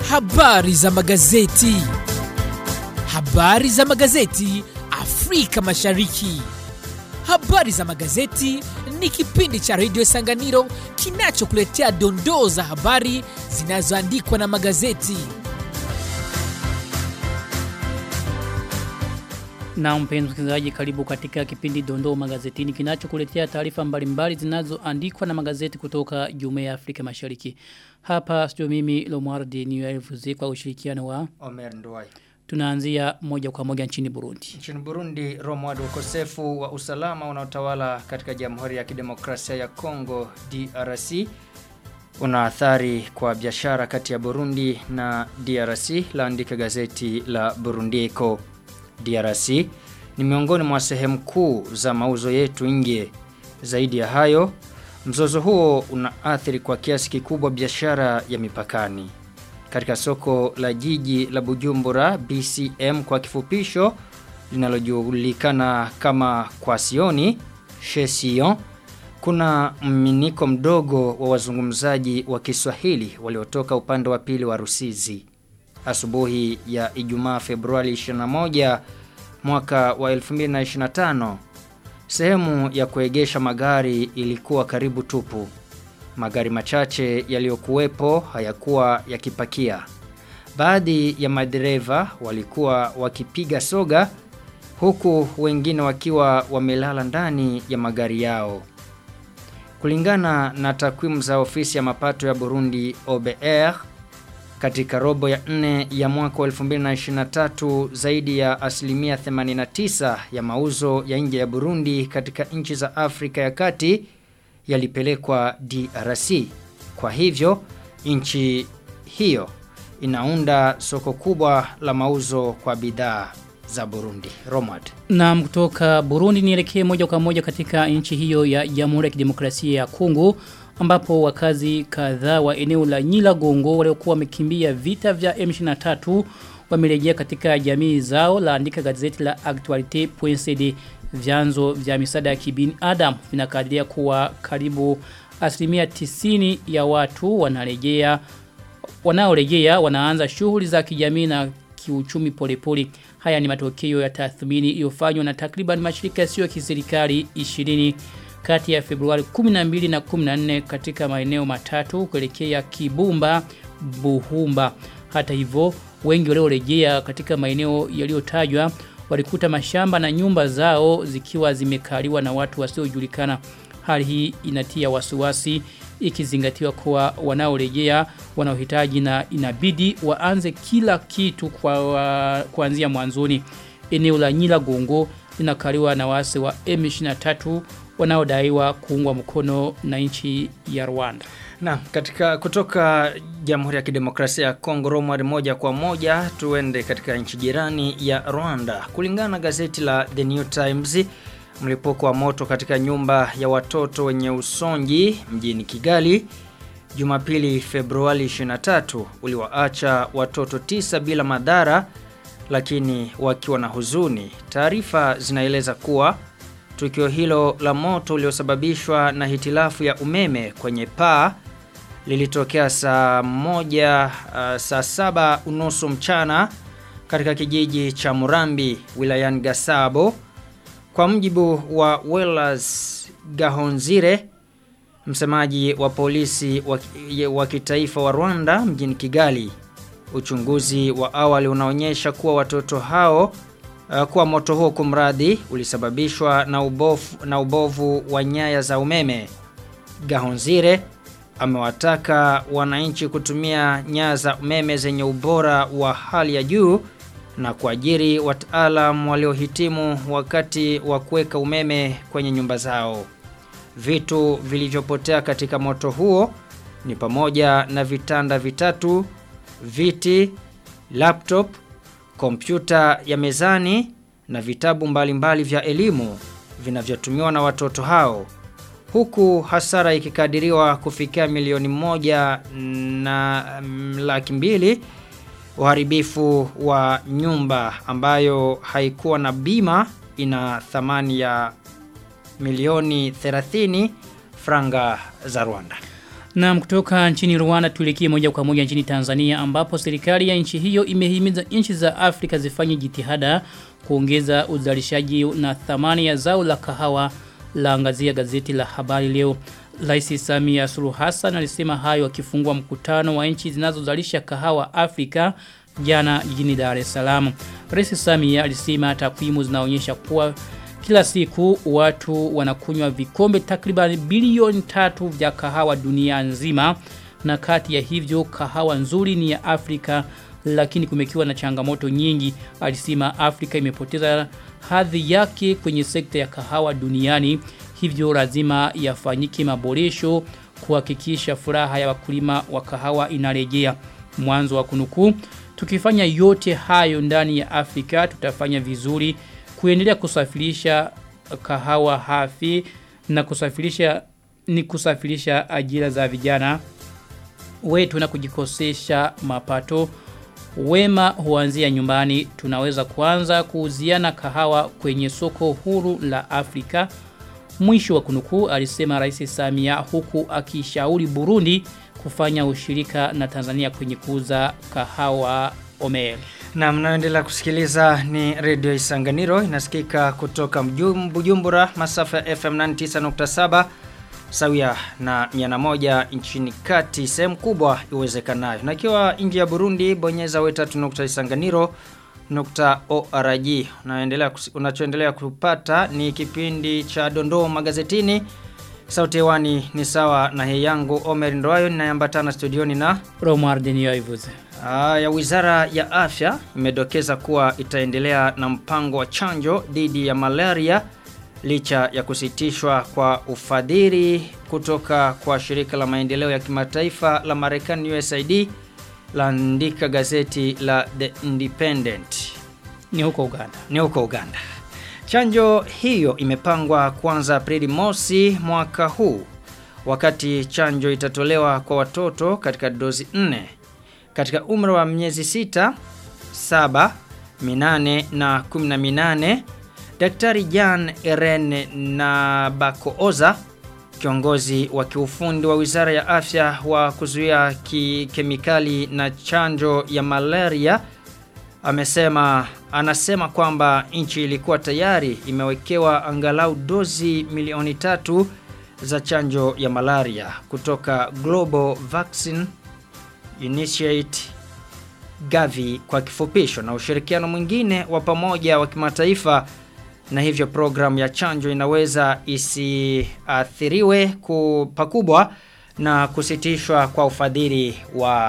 Habari za magazeti. Habari za magazeti Afrika Mashariki. Habari za magazeti ni kipindi cha redio Sanganiro kinachokuletea dondoo za habari zinazoandikwa na magazeti. Na mpenzi msikilizaji, karibu katika kipindi Dondoo Magazetini kinachokuletea taarifa mbalimbali zinazoandikwa na magazeti kutoka Jumuiya ya Afrika Mashariki. Hapa studio mimi Lomwardi Niyoevuzi kwa ushirikiano wa Omer Nduwai. tunaanzia moja kwa moja nchini Burundi. Nchini Burundi, Romwad ukosefu wa usalama unaotawala katika Jamhuri ya Kidemokrasia ya Kongo DRC una athari kwa biashara kati ya Burundi na DRC laandika gazeti la Burundi Echo. DRC ni miongoni mwa sehemu kuu za mauzo yetu nje. Zaidi ya hayo, mzozo huo unaathiri kwa kiasi kikubwa biashara ya mipakani. Katika soko la jiji la Bujumbura BCM kwa kifupisho linalojulikana kama Kwasioni Shesion kuna mminiko mdogo wa wazungumzaji wa Kiswahili waliotoka upande wa pili wa Rusizi. Asubuhi ya Ijumaa Februari 21 mwaka wa 2025 sehemu ya kuegesha magari ilikuwa karibu tupu. Magari machache yaliyokuwepo hayakuwa yakipakia. Baadhi ya madereva walikuwa wakipiga soga huku wengine wakiwa wamelala ndani ya magari yao. Kulingana na takwimu za ofisi ya mapato ya Burundi OBR katika robo ya nne ya mwaka wa 2023 zaidi ya asilimia 89 ya mauzo ya nje ya Burundi katika nchi za Afrika ya Kati yalipelekwa DRC. Kwa hivyo nchi hiyo inaunda soko kubwa la mauzo kwa bidhaa za Burundi. Romad. Na kutoka Burundi nielekee moja kwa moja katika nchi hiyo ya Jamhuri ya Kidemokrasia ya Kongo ambapo wakazi kadhaa wa eneo la Nyiragongo waliokuwa wamekimbia vita vya M23 wamerejea katika jamii zao laandika gazeti la Actualite.cd vyanzo vya misaada ya kibinadamu vinakadiria kuwa karibu asilimia tisini ya watu wanarejea wanaorejea wanaanza shughuli za kijamii na kiuchumi polepole. Haya ni matokeo ya tathmini iliyofanywa na takriban mashirika yasiyo ya kiserikali 20 kati ya Februari 12 na 14 katika maeneo matatu kuelekea Kibumba, Buhumba. Hata hivyo, wengi waliorejea katika maeneo yaliyotajwa walikuta mashamba na nyumba zao zikiwa zimekaliwa na watu wasiojulikana. Hali hii inatia wasiwasi ikizingatiwa kuwa wanaorejea wanaohitaji na inabidi waanze kila kitu kwa wa, kuanzia mwanzoni. Eneo la Nyiragongo linakaliwa na wasi wa M23 wanaodaiwa kuungwa mkono na nchi ya Rwanda. Na katika kutoka Jamhuri ya Kidemokrasia ya Kongo Romad moja kwa moja tuende katika nchi jirani ya Rwanda. Kulingana na gazeti la The New Times mlipuko wa moto katika nyumba ya watoto wenye usonji mjini Kigali Jumapili Februari 23 uliwaacha watoto tisa bila madhara lakini wakiwa na huzuni. Taarifa zinaeleza kuwa tukio hilo la moto uliosababishwa na hitilafu ya umeme kwenye paa lilitokea saa moja uh, saa saba unusu mchana katika kijiji cha Murambi wilayani Gasabo kwa mjibu wa Wellas Gahonzire msemaji wa polisi wa, wa kitaifa wa Rwanda mjini Kigali uchunguzi wa awali unaonyesha kuwa watoto hao uh, kuwa moto huo kumradhi ulisababishwa na ubovu, na ubovu wa nyaya za umeme Gahonzire amewataka wananchi kutumia nyaya za umeme zenye ubora wa hali ya juu na kuajiri wataalam waliohitimu wakati wa kuweka umeme kwenye nyumba zao. Vitu vilivyopotea katika moto huo ni pamoja na vitanda vitatu, viti, laptop, kompyuta ya mezani na vitabu mbalimbali vya elimu vinavyotumiwa na watoto hao huku hasara ikikadiriwa kufikia milioni moja na mm, laki mbili uharibifu wa nyumba ambayo haikuwa na bima ina thamani ya milioni 30 franga za Rwanda. Na kutoka nchini Rwanda tuelekee moja kwa moja nchini Tanzania ambapo serikali ya nchi hiyo imehimiza nchi za Afrika zifanye jitihada kuongeza uzalishaji na thamani ya zao la kahawa la angazia gazeti la habari leo. Rais Samia Suluhu Hassan alisema hayo akifungua mkutano wa nchi zinazozalisha kahawa Afrika jana jijini Dar es Salaam. Rais Samia alisema takwimu zinaonyesha kuwa kila siku watu wanakunywa vikombe takriban bilioni tatu vya kahawa dunia nzima na kati ya hivyo kahawa nzuri ni ya Afrika lakini kumekiwa na changamoto nyingi. Alisema Afrika imepoteza hadhi yake kwenye sekta ya kahawa duniani hivyo lazima yafanyike maboresho kuhakikisha furaha ya wakulima wa kahawa inarejea. Mwanzo wa kunukuu tukifanya yote hayo ndani ya Afrika tutafanya vizuri kuendelea kusafirisha kahawa hafi na kusafirisha ni kusafirisha ajira za vijana wetu na kujikosesha mapato wema huanzia nyumbani tunaweza kuanza kuuziana kahawa kwenye soko huru la Afrika mwisho wa kunukuu alisema rais Samia huku akishauri Burundi kufanya ushirika na Tanzania kwenye kuuza kahawa Omer. Na mnaendelea kusikiliza ni Radio Isanganiro inasikika kutoka mjum, Bujumbura masafa ya FM 99.7 sawia na 101 nchini kati sehemu kubwa iwezekanayo. Na ikiwa nje ya Burundi bonyeza we3.isanganiro nukta org unaendelea unachoendelea kupata ni kipindi cha dondoo magazetini sauti hewani ni sawa na hei yangu Omer Ndoayo ninaambatana studioni na Romar Denioivuze Ah, ya Wizara ya Afya imedokeza kuwa itaendelea na mpango wa chanjo dhidi ya malaria licha ya kusitishwa kwa ufadhili kutoka kwa shirika la maendeleo ya kimataifa la Marekani USAID laandika gazeti la The Independent. ni huko Uganda. Ni huko Uganda. Chanjo hiyo imepangwa kuanza Aprili mosi mwaka huu wakati chanjo itatolewa kwa watoto katika dozi 4 katika umri wa miezi sita, saba, minane na 18 Daktari Jan Eren na Bakooza kiongozi wa kiufundi wa Wizara ya Afya wa kuzuia ki kemikali na chanjo ya malaria amesema anasema kwamba nchi ilikuwa tayari imewekewa angalau dozi milioni tatu za chanjo ya malaria kutoka Global Vaccine Initiate Gavi kwa kifupisho na ushirikiano mwingine wa pamoja wa kimataifa na hivyo programu ya chanjo inaweza isiathiriwe pakubwa na kusitishwa kwa ufadhili wa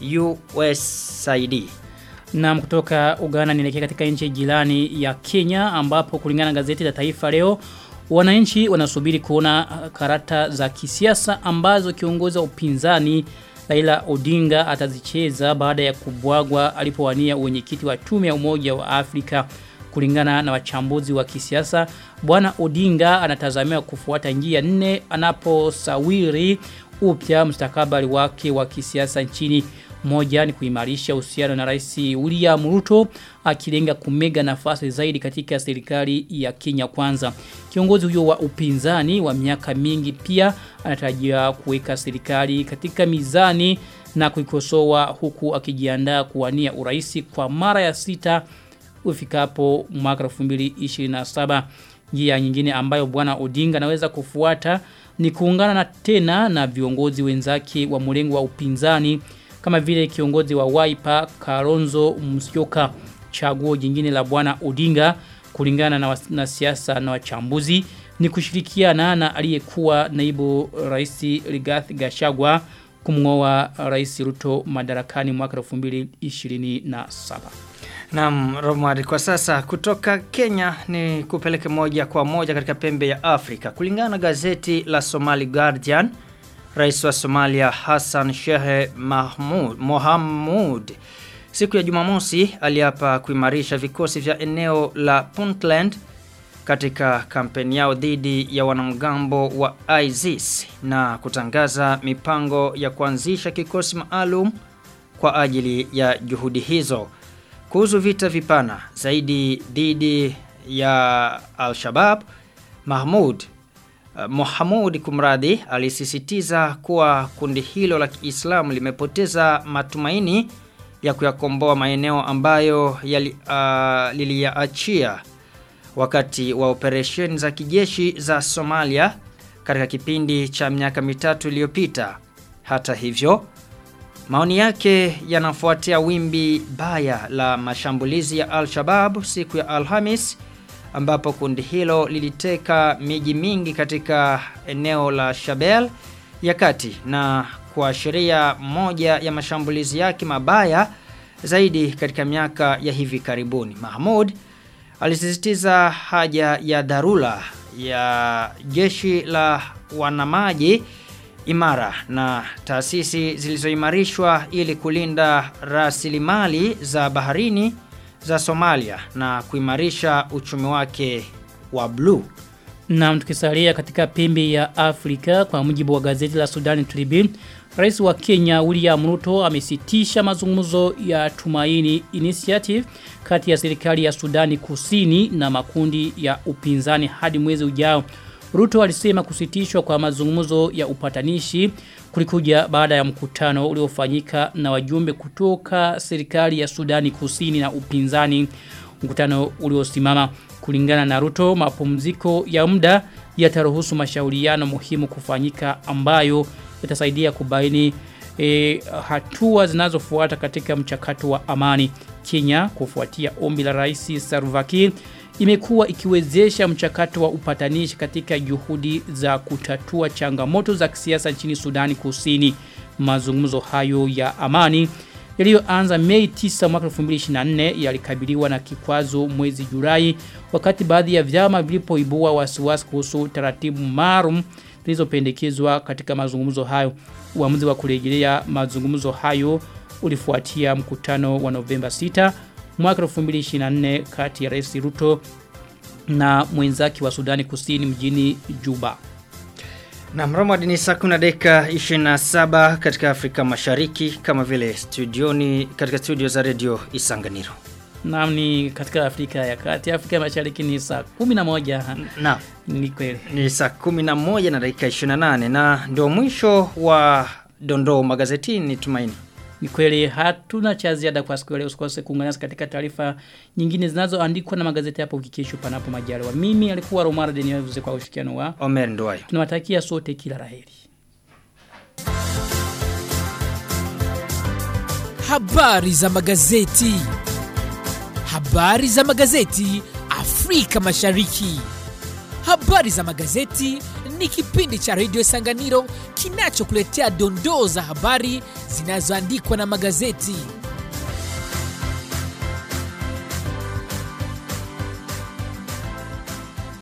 USAID. Na kutoka Uganda nielekea katika nchi jirani ya Kenya ambapo kulingana na gazeti la Taifa leo wananchi wanasubiri kuona karata za kisiasa ambazo kiongozi wa upinzani Raila Odinga atazicheza baada ya kubwagwa alipowania uwenyekiti wa tume ya Umoja wa Afrika kulingana na wachambuzi wa kisiasa bwana Odinga anatazamiwa kufuata njia nne anaposawiri upya mustakabali wake wa kisiasa nchini moja ni kuimarisha uhusiano na rais William Ruto akilenga kumega nafasi zaidi katika serikali ya Kenya kwanza. Kiongozi huyo wa upinzani wa miaka mingi pia anatarajia kuweka serikali katika mizani na kuikosoa huku akijiandaa kuwania urais kwa mara ya sita ufikapo mwaka 2027. Njia nyingine ambayo bwana Odinga anaweza kufuata ni kuungana na tena na viongozi wenzake wa mlengo wa upinzani kama vile kiongozi wa Wiper Kalonzo Musyoka chaguo jingine la bwana Odinga kulingana na, na siasa na wachambuzi ni kushirikiana na aliyekuwa naibu rais Rigathi Gachagua kumngoa rais Ruto madarakani mwaka 2027. Naam, Romari kwa sasa kutoka Kenya ni kupeleke moja kwa moja katika pembe ya Afrika. Kulingana na gazeti la Somali Guardian, Rais wa Somalia Hassan Sheikh Mahmud Mohamud siku ya Jumamosi aliapa kuimarisha vikosi vya eneo la Puntland katika kampeni yao dhidi ya wanamgambo wa ISIS na kutangaza mipango ya kuanzisha kikosi maalum kwa ajili ya juhudi hizo. Kuhusu vita vipana zaidi dhidi ya Al-Shabaab, Mahmud Mohamud Kumradhi alisisitiza kuwa kundi hilo la Kiislamu limepoteza matumaini ya kuyakomboa maeneo ambayo yali, uh, liliyaachia wakati wa operesheni za kijeshi za Somalia katika kipindi cha miaka mitatu iliyopita. Hata hivyo, maoni yake yanafuatia wimbi baya la mashambulizi ya Al-Shabaab siku ya Alhamis ambapo kundi hilo liliteka miji mingi katika eneo la Shabelle ya kati na kuashiria moja ya mashambulizi yake mabaya zaidi katika miaka ya hivi karibuni. Mahmud alisisitiza haja ya dharura ya jeshi la wanamaji imara na taasisi zilizoimarishwa ili kulinda rasilimali za baharini za Somalia na kuimarisha uchumi wake wa bluu. Na tukisalia katika pembe ya Afrika kwa mujibu wa gazeti la Sudan Tribune, Rais wa Kenya William Ruto amesitisha mazungumzo ya Tumaini Initiative kati ya serikali ya Sudani Kusini na makundi ya upinzani hadi mwezi ujao. Ruto alisema kusitishwa kwa mazungumzo ya upatanishi kulikuja baada ya mkutano uliofanyika na wajumbe kutoka serikali ya Sudani Kusini na upinzani. Mkutano uliosimama kulingana na Ruto mapumziko ya muda yataruhusu mashauriano muhimu kufanyika ambayo yatasaidia kubaini e, hatua zinazofuata katika mchakato wa amani. Kenya kufuatia ombi la Rais Salva Kiir imekuwa ikiwezesha mchakato wa upatanishi katika juhudi za kutatua changamoto za kisiasa nchini Sudani Kusini. Mazungumzo hayo ya amani yaliyoanza Mei 9 mwaka 2024 yalikabiliwa na kikwazo mwezi Julai wakati baadhi ya vyama vilipoibua wasiwasi kuhusu taratibu maalum zilizopendekezwa katika mazungumzo hayo. Uamuzi wa kurejelea mazungumzo hayo ulifuatia mkutano wa Novemba 6 mwaka 2024 kati ya Rais Ruto na mwenzake wa Sudani Kusini mjini Juba. Na Mramad ni saa kuna dakika 27 katika Afrika Mashariki kama vile studioni katika studio za Radio Isanganiro. Naam ni katika Afrika ya Kati, Afrika Mashariki ni saa 11. Na Ni kweli. ni saa 11 na dakika 28 na ndio mwisho wa dondoo magazetini tumaini. Ni kweli hatuna cha ziada kwa siku ya leo usikose kuungana nasi katika taarifa nyingine zinazoandikwa na magazeti hapo kikesho panapo majaliwa. Mimi alikuwa Romar Deniovuze kwa ushirikiano wa. Omer Ndwayo. Tunawatakia sote kila laheri. Habari za magazeti. Habari za magazeti Afrika Mashariki. Habari za magazeti ni kipindi cha Radio Sanganiro kinachokuletea dondoo za habari zinazoandikwa na magazeti.